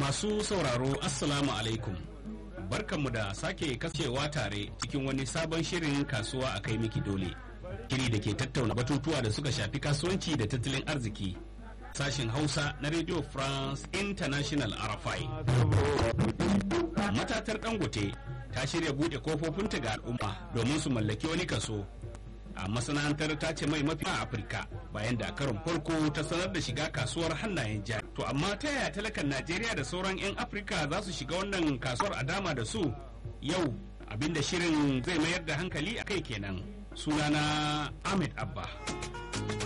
Masu sauraro Assalamu alaikum. Barkanmu da sake kasancewa tare cikin wani sabon shirin kasuwa a kai miki dole. Shiri da ke tattauna batutuwa da suka shafi kasuwanci da tattalin arziki. Sashin Hausa na Radio France International RFI. Matatar Dangote ta shirya buɗe kofofinta ga al'umma domin su mallaki wani kaso a masana'antar ta ce mai mafi a afirka bayan da karon farko ta sanar da shiga kasuwar hannayen jari to amma ta yaya talakan najeriya da sauran 'yan afirka za su shiga wannan kasuwar a dama da su yau abinda shirin zai mayar da hankali a kai kenan sunana ahmed abba